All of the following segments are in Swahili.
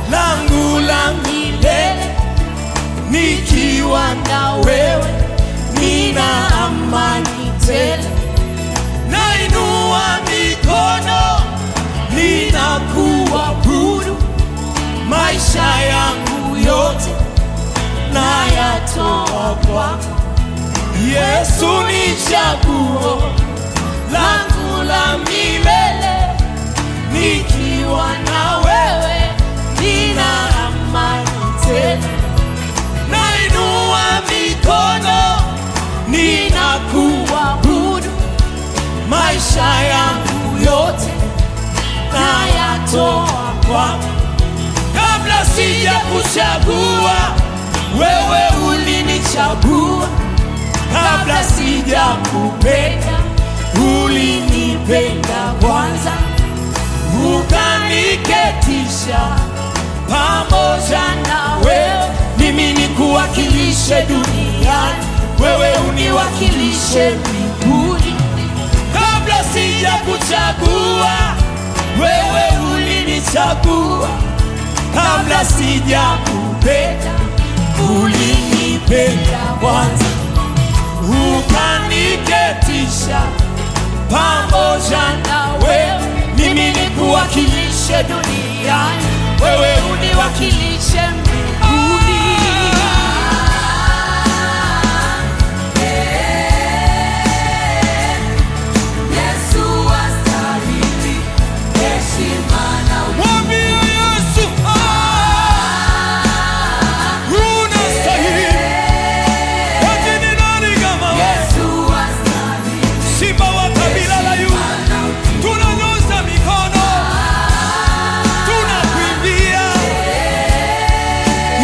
langu la milele nikiwa na wewe nina amani tele nainua mikono ninakuabudu maisha yangu yote nayatoa kwako yesu ni chaguo langu la milele nikiwa na wewe nina amani tele nainua mikono ninakuabudu maisha yangu yote nayatoa kwako kabla sija kuchagua wewe ulinichagua kabla sija kupenda ulinipenda kwanza ukaniketisha pamoja na wewe mimi nikuwakilishe duniani wewe uniwakilishe mbinguni kabla sija kuchagua wewe ulinichagua kabla sija kupenda ulinipenda kwanza ukaniketisha pamoja na wewe mimi nikuwakilishe duniani wewe uniwakilishe mbinguni Yesu astahili heshima na Mwambie Yesu, ah, unastahili. Eti ni nani kama wewe? Yesu astahili Simba wa kabila la Yuda, tunanyosha mikono, tunakuimbia.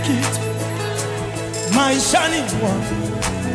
kitu maishani mwangu.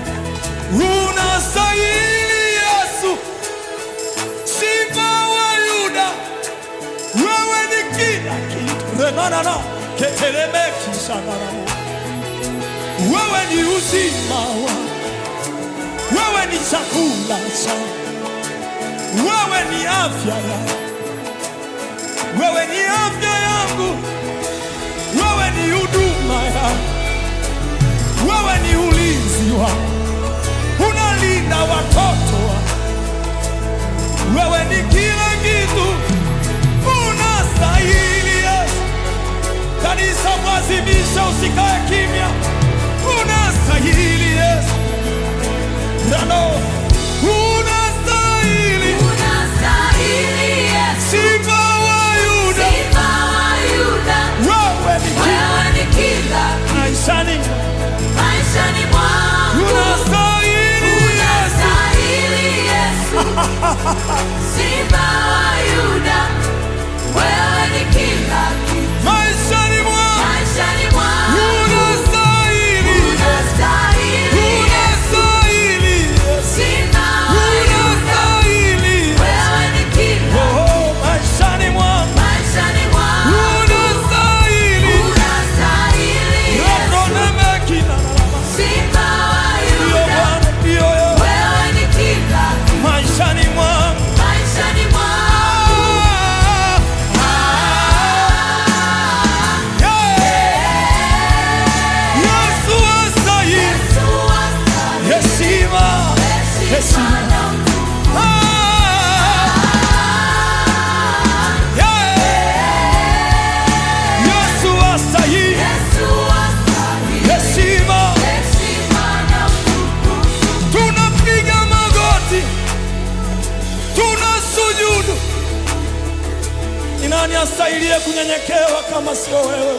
Unastahili Yesu, Simba wa Yuda, wewe ni kila kitu. Renanana ketelemeki sanaramo, wewe ni uzima wangu, wewe ni chakula changu, wewe ni afya yangu, wewe ni afya yangu, wewe ni huduma yangu, wewe ni ulinzi wangu, unalinda watoto wangu, wewe ni kila kitu, unastahili Yesu. Kanisa mwazimisha, usikae kimya, unastahili Yesu. Rano, unastahili Unastahili Yesu, Simba wa Yuda, Simba wa Yuda, wewe ni kila wewe ni kila kitu maishani, maishani mwangu. unastahili Yesu. Unastahili Yesu, Simba wa Yuda, wewe ni kila kitu maishani mwangu, maishani mwangu. unastahili, Unastahili unastahili Yesu, Simba wa Yuda, unastahili wewe ni kila oh, maishani mwangu, maishani mwangu. unastahili Unastahili Yesu, Rokonemeki na nalama. Simba wa Ndio Yuda, Bwana, ndio Yesu. wewe ni kila kitu maishani mwangu maishani mwangu. Yesu astahili Yesu astahili heshima, heshima na utukufu. Yesu astahili Yesu astahili heshima. heshima na utukufu. Tunapiga magoti, tunasujudu. Ni nani astahilie kunyenyekewa kama sio wewe?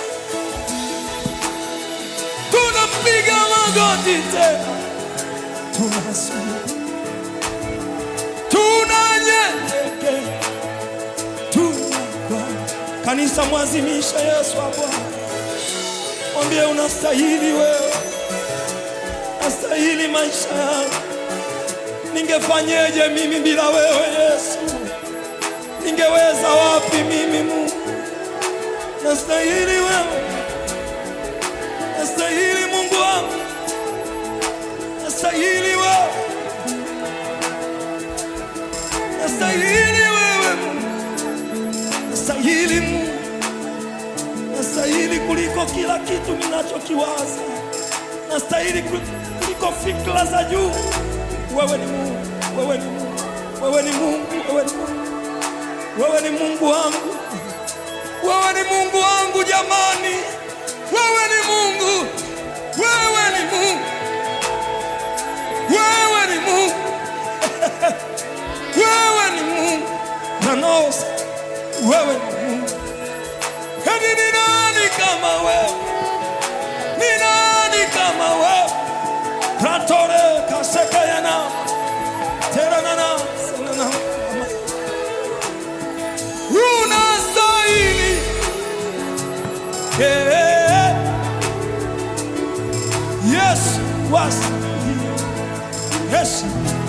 Tunapiga magoti tena, tunasujudu, tunanyenyekea, tunakwama. Kanisa mwazimisha Yesu wa Bwana, mwambie unastahili wewe astahili maisha yangu. Ningefanyeje mimi bila wewe Yesu? Ningeweza wapi mimi Mungu? Nastahili wewe, nastahili Mungu wangu, nastahili wewe, nastahili wewe Mungu, nastahili Mungu, nastahili kuliko kila kitu ninachokiwaza nastahili kul- kuliko fikra za juu. Wewe ni Mungu, wewe ni Mungu, wewe ni Mungu, wewe ni Mungu, wewe ni Mungu wangu, wewe ni Mungu wangu jamani, wewe ni Mungu, wewe ni Mungu, wewe ni Mungu, wewe ni Mungu, nanos, wewe ni Mungu. Hadi ni nani kama wewe? Ni nani kama wewe? Pratore kasekayana teranana sanana unastahili Eh, Yesu wastahili Yesu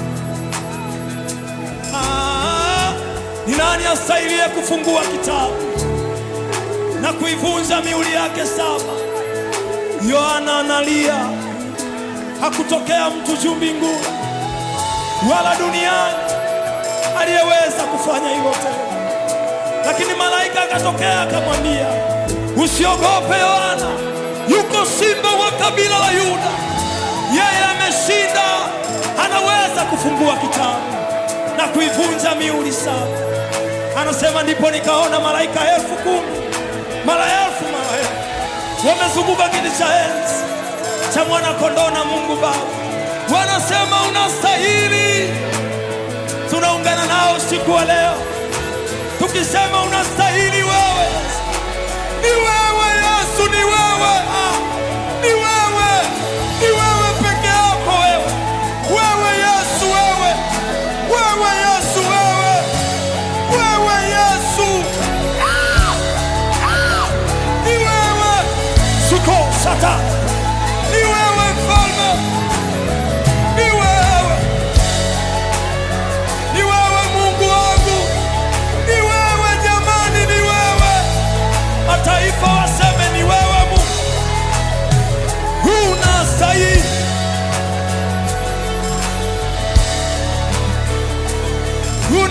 Ah, ni nani astahilie kufungua kitabu na kuivunja miuli yake saba? Yohana analia, hakutokea mtu juu mbinguni wala duniani aliyeweza kufanya hivyo tena, lakini malaika akatokea akamwambia, usiogope Yohana, yuko simba wa kabila la Yuda, yeye ameshinda, anaweza kufungua kitabu na kuivunja miuli saba. Anasema ndipo nikaona malaika elfu kumi mara elfu mara elfu wamezunguka kiti cha enzi cha mwana kondoo na Mungu Baba, wanasema unastahili. Tunaungana nao usiku wa leo tukisema unastahili wewe, ni wewe Yesu, ni wewe ah, ni wewe, ni wewe peke yako wewe, wewe Yesu, wewe, wewe Yesu, wewe, wewe Yesu, ah, ah, ni wewe suko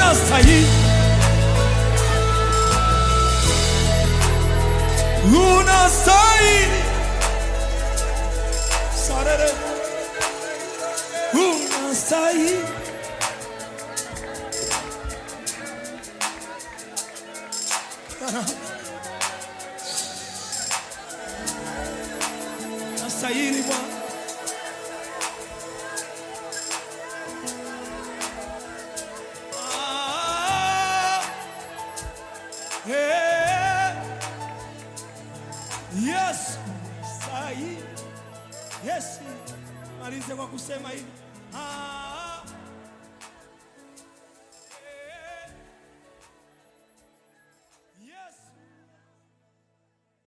unastahili, unastahili, sarere, unastahili. Unastahili Bwana. Ah, eh, Yesu sahi. Yesu, malize kwa kusema hivi. Ah,